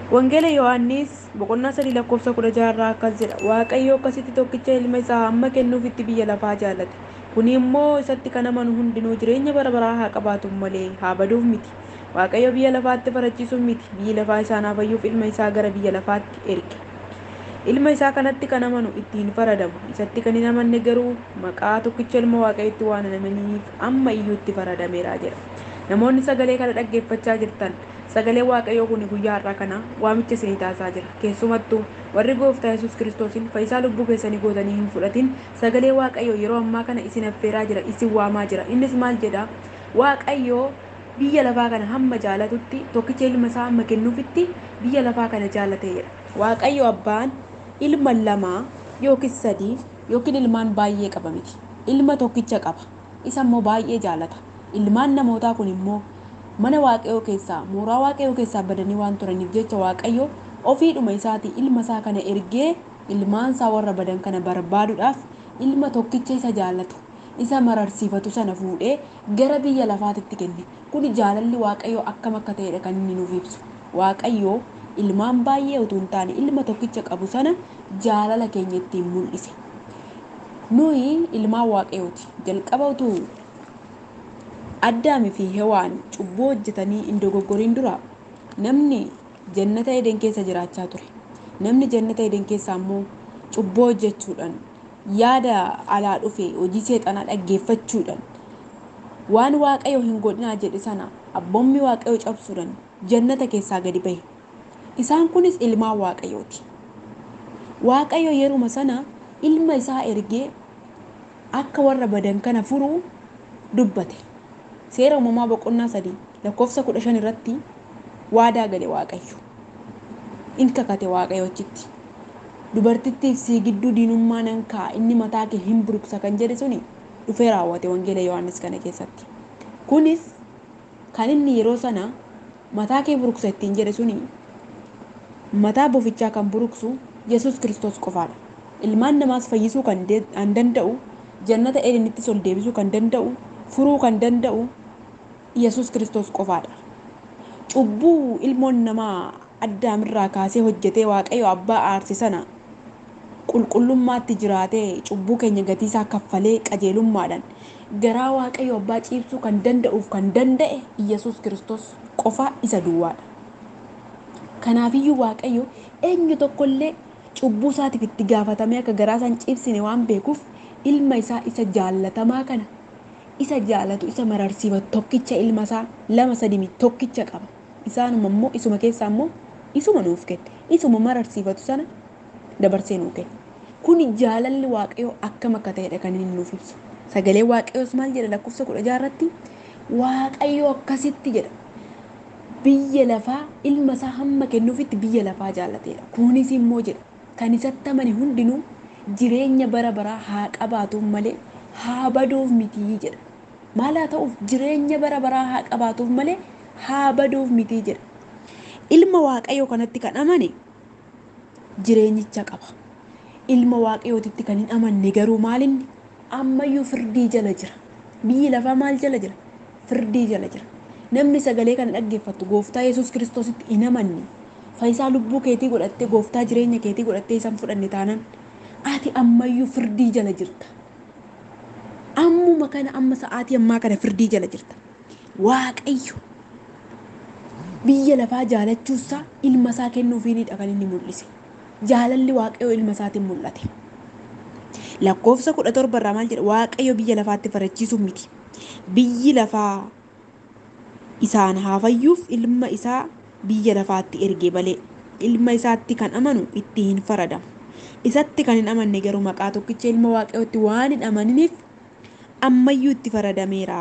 Wangeela Yohaannis boqonnaa sadii lakkoofsa kudha jaharraa akkas jedha. Waaqayyo akkasitti tokkicha ilma isaa hamma kennuufitti biyya lafaa jaallate. Kuni immoo isatti kan amanu hundinuu jireenya bara baraa haa qabaatu malee haa baduuf miti. Waaqayyo biyya lafaatti farachiisuuf miti. Biyyi lafaa isaan haa fayyuuf ilma isaa gara biyya lafaatti erge. Ilma isaa kanatti kan amanu ittiin faradamu. Isatti kan hin amanne garuu maqaa tokkicha ilma waaqayyotti waan hin amaniniif amma iyyuu itti faradameera jedha. Namoonni sagalee kana dhaggeeffachaa jirtan sagalee waaqayyoo kun guyyaa har'aa kana waamicha isinii taasisaa jira. Keessumattuu warri gooftaa Yesuus Kiristoosiin fayyisaa lubbuu keessanii gootanii hin fudhatin sagalee waaqayyoo yeroo ammaa kana isin affeeraa jira, isin waamaa jira. Innis maal jedha? Waaqayyoo biyya lafaa kana hamma jaalatutti tokkicha ilma isaa hamma kennuufitti biyya lafaa kana jaalatee jedha. Waaqayyo abbaan ilma lamaa yookiin sadii yookiin ilmaan baay'ee qaba miti. Ilma tokkicha qaba. Isa immoo baay'ee jaalata. Ilmaan namootaa kun immoo mana waaqayyoo keessaa mooraa waaqayyoo keessaa badanii waan turaniif jecha waaqayyo ofiidhuma isaatii ilma isaa kana ergee ilmaan isaa warra badan kana barbaaduudhaaf ilma tokkicha isa jaallatu isa mararsiifatu sana fuudhee gara biyya lafaatitti kenne. Kun jaalalli waaqayyoo akkam akka ta'edha kan inni nuuf ibsu. Waaqayyoo ilmaan baay'ee utuu hin taane ilma tokkicha qabu sana jaalala keenya ittiin mul'ise. Nuyi ilmaan waaqayyooti. Jalqaba utuu addaamii fi hewaan cubbuu hojjetanii hin dogoggoriin dura namni jannata eden keessa jiraachaa ture. Namni jannata eden keessa ammoo cubbuu hojjechuudhaan yaada alaa dhufe hojii seexanaa dhaggeeffachuudhaan waan waaqayyo hin godhinaa jedhe sana abboommii waaqayyo cabsuudhaan jannata keessaa gadi bahe. Isaan kunis ilmaan waaqayyooti. Waaqayyo yeruma sana ilma isaa ergee akka warra badan kana furuu dubbate. Seera uumamaa boqonnaa sadii lakkoofsa kudha shan irratti waadaa gale waaqayyo. In kakate waaqayyochitti. Dubartittiif sii gidduu diinummaa nan kaa'a inni mataa kee hin buruqsa kan jedhe suni dhufee raawwate wangeela Yohaannis kana keessatti. Kunis kan inni yeroo sana mataa kee buruqsa ittiin jedhe suni mataa bofichaa kan buruqsu Yesuus Kiristoos qofaadha. Ilmaan namaas fayyisuu kan danda'u jannata edenittis ol deebisuu kan danda'u furuu kan danda'u Yesuus Kiristoos qofaadha. Cubbuu ilmoon namaa addaamirraa kaasee hojjetee waaqayyo abbaa aarse sana qulqullummaatti jiraatee cubbuu keenya gatiisaa kaffalee qajeelummaadhaan garaa waaqayyo abbaa ciibsuu kan danda'uuf kan danda'e Yesuus Kiristoos qofa isa duwwaadha. Kanaafiyyuu waaqayyo eenyu tokkollee cubbuu isaatiif itti gaafatamee akka garaa isaan ciibsine waan beekuuf ilma isaa isa jaallatamaa kana isa jaalatu isa mararsiifatu tokkicha ilma isaa lama sadii tokkicha qaba. Isaanuma immoo isuma keessaa immoo isuma nuuf kenne. Isuma mararsiifatu sana dabarsee nuuf kenne. Kuni jaalalli waaqayyoo akkam akka ta'edha kan inni nuuf ibsu. Sagalee waaqayyoos maal jedha lakkoofsa kudha jaarratti waaqayyoo akkasitti jedha. Biyya lafaa ilma isaa hamma kennuufitti biyya lafaa jaallateedha. Kunis immoo jedha kan isatti amane hundinuu jireenya bara baraa haa qabaatuuf malee haa baduuf mitii jedha. Maal haa ta'uuf jireenya bara baraa haa qabaatuuf malee haa baduuf mitii jedha. Ilma waaqayyoo kanatti kan amane jireenyicha qaba. Ilma waaqayyootitti kan hin amanne garuu maalinni ammayyuu firdii jala jira. Biyyi lafaa maal jala jira? Firdii jala jira. Namni sagalee kana dhaggeeffatu gooftaa Yesuus Kiristoositti hin amanne fayyisaa lubbuu keetii godhattee gooftaa jireenya keetii godhattee isaan fudhanne taanaan ati ammayyuu firdii jala jirta. Ammuma kana amma sa'aatii ammaa kana firdii jala jirta. Waaqayyo biyya lafaa jaalachuusaa ilma isaa kennuufiinidha kan inni mul'ise. Jaalalli waaqayyoo ilma isaatiin mul'ate. Lakkoofsa kudha torba irraa maal jedha waaqayyo biyya lafaatti farachiisuuf miti. Biyyi lafaa isaan haa fayyuuf ilma isaa biyya lafaatti erge malee ilma isaatti kan amanu itti hin faradamu. Isatti kan hin amanne garuu maqaa tokkicha ilma waaqayyootti waan hin amaniniif ammayyuu itti faradameera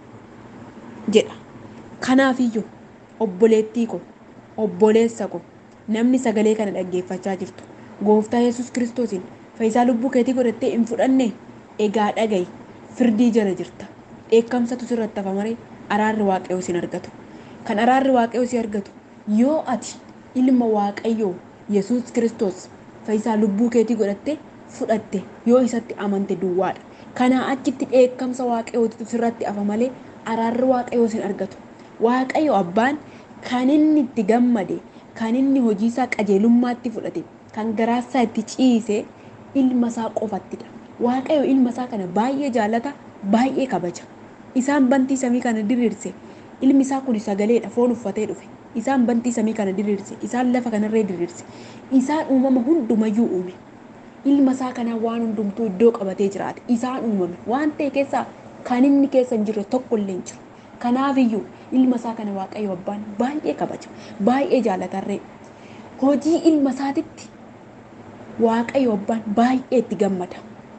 jedha. Kanaafiyyuu obboleettii ko obboleessa ko namni sagalee kana dhaggeeffachaa jirtu gooftaa Yesuus Kiristoosiin fayyisaa lubbuu keetii godhattee hin fudhanne egaa dhagayi firdii jala jirta. Dheekkamsatu sirratti hafa maree araarri waaqayyoo sin argatu. Kan araarri waaqayyoo si argatu yoo ati ilma waaqayyoo Yesuus Kiristoos fayyisaa lubbuu keetii godhattee fudhatte yoo isatti amante duwwaadha. Kanaa achitti dheekkamsa waaqayyootu sirratti hafa malee araarri waaqayyoo sin argatu. Waaqayyo abbaan kan inni itti gammade kan inni hojii isaa qajeelummaatti fudhate kan garaasaa itti ciise ilma isaa qofattidha. Waaqayyo ilma isaa kana baay'ee jaallata baay'ee kabaja. Isaan bantii samii kana diriirse ilmi isaa kun sagaleedha foon uffatee dhufe. Isaan bantii samii kana diriirse isaan lafa kanarree diriirse isaan uumama hundumayyuu uume. Ilma isaa kanaa waan hundumtuu iddoo qabatee jiraate isaan uumame waan ta'e keessaa kan inni keessa hin jirre tokko illee hin jiru. Kanaafiyyuu ilma isaa kana waaqayyo abbaan baay'ee kabaja baay'ee jaalatarree hojii ilma isaatitti waaqayyo abbaan baay'ee itti gammada.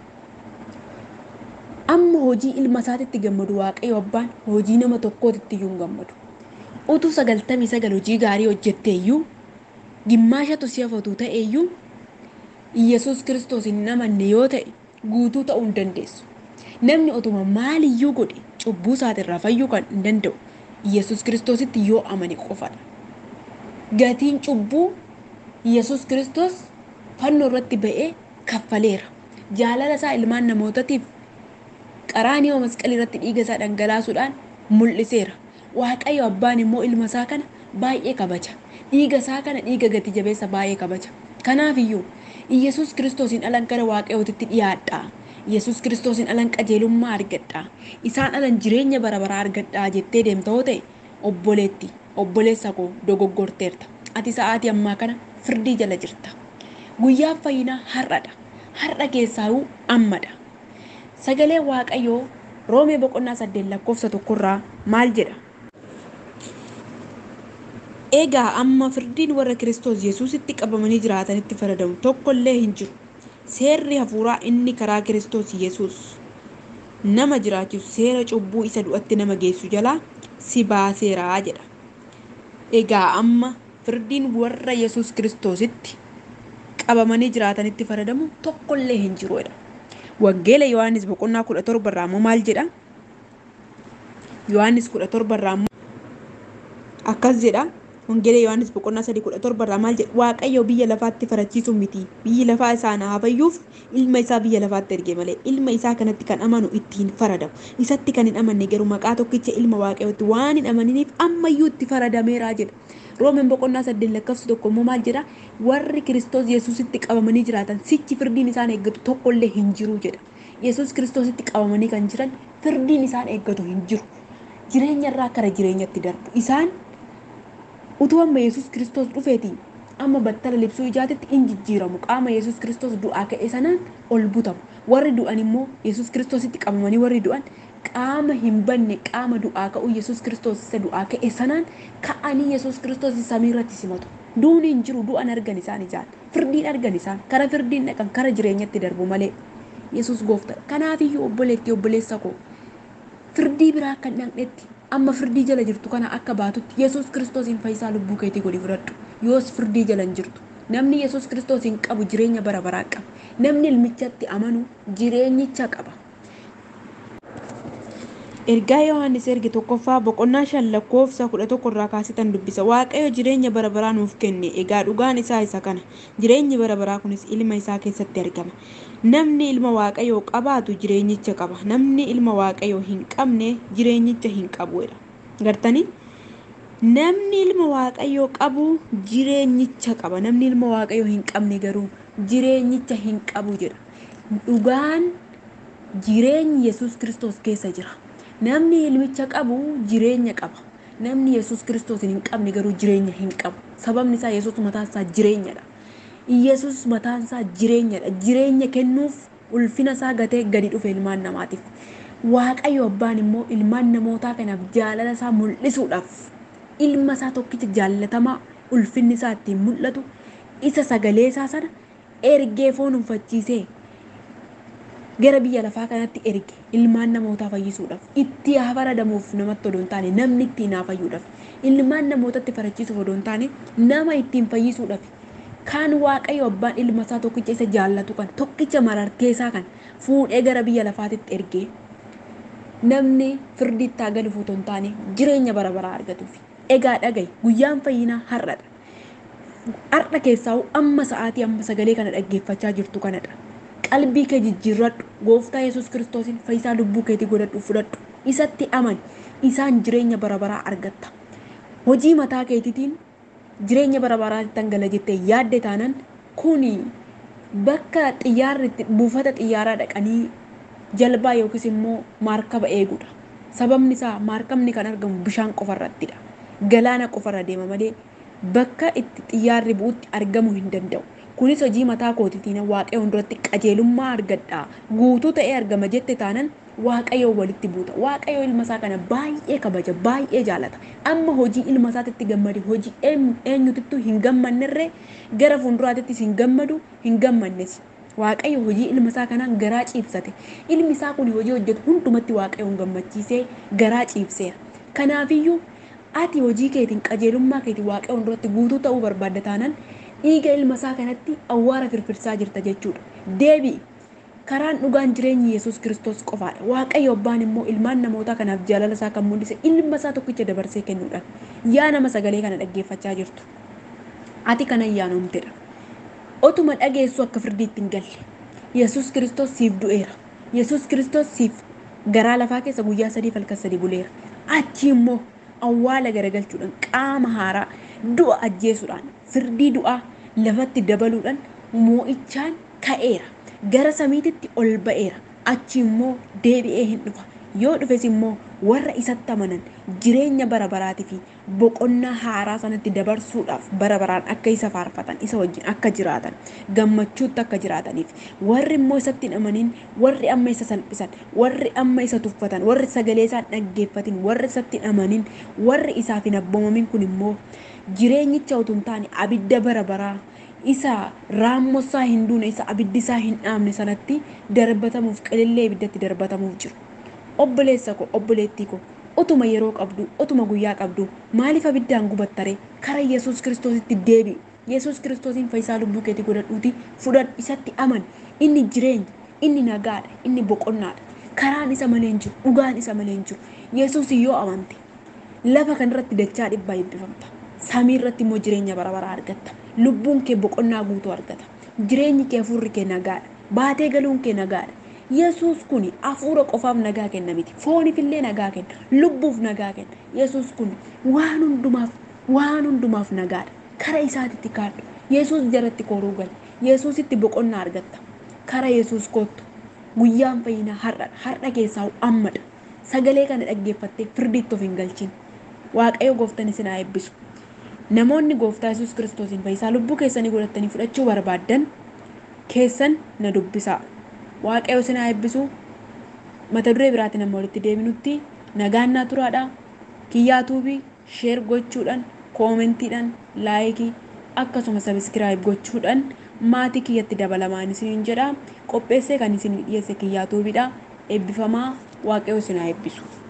Amma hojii ilma isaatitti gammadu waaqayyo abbaan hojii nama tokkootitti iyyuu hin gammadu. Utuu sagaltamii sagal hojii gaarii hojjettee iyyuu gimmaashatu si hafatu ta'e iyyuu Iyyasuus kiristoos hin amanne yoo ta'e guutuu ta'uu hin dandeessu. Namni otuma maaliyyuu godhe cubbuu isaatirraa fayyuu kan hin danda'u Iyyasuus kiristoositti yoo amane qofadha. Gatiin cubbuu Iyyasuus kiristoos fannoo irratti ba'ee kaffaleera. Jaalala isaa ilmaan namootaatiif qaraanii masqalii irratti dhiiga isaa dhangalaasuudhaan mul'iseera. Waaqayyo abbaan immoo ilma isaa kana baay'ee kabaja. Dhiiga isaa kana dhiiga gati jabeessa baay'ee kabaja. Kanaafiyyuu Iyyasuus kiristoosiin alan gara waaqayyootitti dhiyaadhaa. Iyyasuus kiristoosiin alan qajeelummaa argadhaa. Isaan alan jireenya bara baraa argadhaa jettee deemta yoo ta'e obboleetti obboleessa koo dogoggorteerta. Ati sa'aatii ammaa kana firdii jala jirta. Guyyaan fayyinaa har'adha. Har'a keessaayuu ammadha. Sagalee waaqayyoo roomee boqonnaa saddeet lakkoofsa tokkorraa maal jedha? Egaa amma firdiin warra Kiristoos Yesuusitti qabamanii jiraatanitti faradamu tokkollee hin jiru. Seerri hafuuraa inni karaa Kiristoos Yesuus nama jiraachisu seera cubbuu isa du'atti nama geessu jalaa si baaseeraa jedha. Egaa amma firdiin warra Yesuus Kiristoositti qabamanii jiraatanitti faradamu tokkollee hin jiru jedha. Wangeela Yohaannis boqonnaa kudha torba irraa immoo maal jedha? Yohaannis kudha torba irraa immoo akkas jedha. Wangeela Yohaannis boqonnaa sadii kudha torba irraa maal jedha? Waaqayyo biyya lafaatti farachiisu miti. Biyyi lafaa isaan haa fayyuuf ilma isaa biyya lafaatti erge malee ilma isaa kanatti kan amanu ittiin faradamu. Isatti kan hin amanne garuu maqaa tokkicha ilma waaqayyootti waan hin amaniniif ammayyuu itti faradameeraa jedha. Roomeen boqonnaa saddeet lakkoofsi tokko immoo maal jedha? Warri Kiristoos Yesuusitti qabamanii jiraatan sichi firdiin isaan eeggatu tokkollee hin jiru jedha. Yesuus Kiristoositti qabamanii kan jiran firdiin isaan eeggatu hin jiru. Jireenya irraa gara jireenyatti darbu. Isaan utuu amma Yesuus Kiristoos dhufeetiin amma battala libsuu ijaatitti in jijjiiramu qaama Yesuus Kiristoos du'aa ka'e sanaan ol butamu. Warri du'an immoo Yesuus Kiristoositti qabamanii warri du'an qaama hin banne qaama du'aa ka'uu Yesuus Kiristoos isa du'aa ka'e sanaan ka'anii Yesuus Kiristoos samii irratti simatu. Duuni hin jiru du'an argan isaan ijaan firdiin argan isaan kara firdiin dhaqan kara jireenyatti darbu malee Yesuus gooftaa kanaafiyyuu obboleetti obboleessa koo firdii biraa akka hin dhaqnetti amma firdii jala jirtu kana akka baatutti Yesuus Kiristoosiin fayyisaa lubbuu keetii godhi fudhadhu yoos firdii jala hin jirtu. Namni Yesuus Kiristoosiin qabu jireenya bara baraa qaba. Namni ilmichatti amanu jireenyicha qaba. Ergaa Yohaannis erge tokkoffaa boqonnaa shan lakkoofsa kudha tokko irraa kaasitan dubbisa. Waaqayyo jireenya bara baraa nuuf kenne. Egaa dhugaan isaa isa kana. Jireenyi bara baraa kunis ilma isaa keessatti argama. Namni ilma Waaqayyoo qabaatu jireenyicha qaba. Namni ilma Waaqayyoo hin qabne jireenyicha hin qabuudha. Gartanii? Namni ilma Waaqayyoo qabu jireenyicha qaba. Namni ilma Waaqayyoo hin qabne garuu jireenyicha hin qabu jedha. Dhugaan jireenyi Yesuus Kiristoos keessa jira. Namni ilmicha qabu jireenya qaba. Namni Yesuus Kiristoos hin qabne garuu jireenya hin qabu. Sababni isaa Yesuus mataan isaa jireenyadha. Yesuus mataan isaa jireenyadha. Jireenya kennuuf ulfina isaa gatee gadi dhufe ilmaan namaatiif. Waaqayyo abbaan immoo ilmaan namootaa kanaaf jaalala isaa mul'isuudhaaf ilma isaa tokkicha jaallatamaa ulfinni isaa ittiin mul'atu isa sagalee isaa sana ergee foon uffachiisee gara biyya lafaa kanatti erge ilmaan namootaa fayyisuudhaaf itti haa faradamuuf namatti odoo hin taane namni ittiin haa fayyuudhaaf ilmaan namootatti farachiisuuf odoo hin taane nama ittiin fayyisuudhaaf kan waaqayyo abbaan ilma isaa tokkicha isa jaallatu kan tokkicha marartee isaa kan fuudhee gara biyya lafaatitti ergee namni firdiitti haa galuuf otoo hin taane jireenya bara baraa argatuuf egaa dhaga'i guyyaan fayyinaa har'adha. Har'a keessaa amma sa'aatii amma sagalee kana dhaggeeffachaa jirtu kanadha. qalbii kee jijjiirradhu gooftaa yesus kiristoosiin fayyisaa lubbuu keetii godhadhu fudhadhu isatti amani isaan jireenya bara baraa argatta hojii mataa keetiitiin jireenya bara baraatti tangala jettee yaadde taanan kuni bakka xiyyaarri buufata xiyyaaraa dhaqanii jalbaa yookiis immoo maarkaba eeguudha. Sababni isaa maarkabni kan argamu bishaan qofarrattidha. Galaana qofarra deema malee bakka itti xiyyaarri bu'utti argamuu hin danda'u. Kunis hojii mataa kootiitiin waaqayyo hunduratti qajeelummaa argadhaa guutuu ta'ee argama jette taanan waaqayyo walitti buuta. Waaqayyo ilma isaa kana baay'ee kabaja baay'ee jaalata. Amma hojii ilma isaatitti gammade hojii eenyutittuu hin gammannirree gara fuulduraatittis hin gammadu hin gammannes. Waaqayyo hojii ilma isaa kanaan garaa ciibsate. Ilmi isaa kun hojii hojjetu hundumatti waaqayyoon gammachiisee garaa ciibseera. Kanaafiyyuu ati hojii keetiin qajeelummaa keetiin waaqayyo hunduratti guutuu ta'uu barbaadda taanaan dhiiga ilma isaa kanatti awwaara firfirsaa jirta jechuudha. Deebi'i. Karaan dhugaan jireenyi Yesuus Kiristoos qofaadha. Waaqayyo abbaan immoo ilmaan namootaa kanaaf jaalala isaa kan mul'ise ilma isaa tokkicha dabarsee kennuudhaan. Yaa nama sagalee kana dhaggeeffachaa jirtu. Ati kana ayyaanumtedha. Otuma dhageessu akka firdiitti hin galle. Yesuus Kiristoos siif du'eera. Yesuus Kiristoos siif garaa lafaa keessa guyyaa sadii halkan sadii buleera. Achi immoo awwaala garagalchuudhaan qaama haaraa du'a ajjeesuudhaan firdii du'aa lafatti dabaluudhaan moo'ichaan ka'eera. Gara samiititti ol ba'eera. Achi immoo deebi'ee hin dhufa. Yoo dhufes immoo warra isatti amanan jireenya bara baraatii fi boqonnaa haaraa sanatti dabarsuudhaaf bara baraan akka isa faarfatan isa wajjin akka jiraatan gammachuutti akka jiraataniif warri immoo isatti hin amanin warri amma isa salphisan warri amma isa tuffatan warri sagalee isaan dhaggeeffatin warri isatti hin amanin warri isaaf hin abboomamin kun immoo jireenyicha utuu hin taane abidda bara baraa isa raammosaa hin duune isa abiddi isaa hin dhaamne sanatti darbatamuuf qilillee ibiddatti darbatamuuf jiru. Obboleessa koo obboleettii koo utuma yeroo qabdu utuma guyyaa qabdu maaliif abiddaan gubattare kara Yesuus Kiristoositti deebi'i. Yesuus Kiristoosiin fayyisaa lubbuu keetii godhadhuuti fudhadhu isatti aman inni jireenya inni nagaadha inni boqonnaadha karaan isa malee hin jiru dhugaan isa malee hin jiru Yesuus yoo amante lafa kanarratti dachaa dhibbaa eebbifamta samii irratti immoo jireenya bara baraa argatta lubbuun kee boqonnaa guutuu argata jireenyi kee hafuurri kee nagaadha baatee galuun kee nagaadha Yesuus kun hafuura qofaaf nagaa kenna miti fooniif illee nagaa kenna lubbuuf nagaa kenna Yesuus kun waan hundumaaf waan hundumaaf nagaadha kara isaatitti kaadhu Yesuus jalatti koruu gali Yesuusitti boqonnaa argatta kara Yesuus kottu guyyaan fayyinaa har'a har'a keessaa ammadha sagalee kana dhaggeeffattee firdiitti of hin galchin waaqayyo gooftan isin haa eebbisu namoonni gooftaa Yesuus kiristoosiin fayyisaa lubbuu keessanii godhattanii fudhachuu barbaaddan keessan na dubbisaa waaqayyo isin haa eebbisu mata duree biraatiin amma walitti deebinutti nagaan naa turaadha kiyyaa tuubii sheer gochuudhaan koomentiidhaan laayikii akkasuma sabiskiraayib gochuudhaan maatii kiyyatti dabalamaan isiniin jedha qopheessee kan isin dhiyeesse kiyyaa tuubiidha eebbifamaa waaqayyo isin haa eebbisu.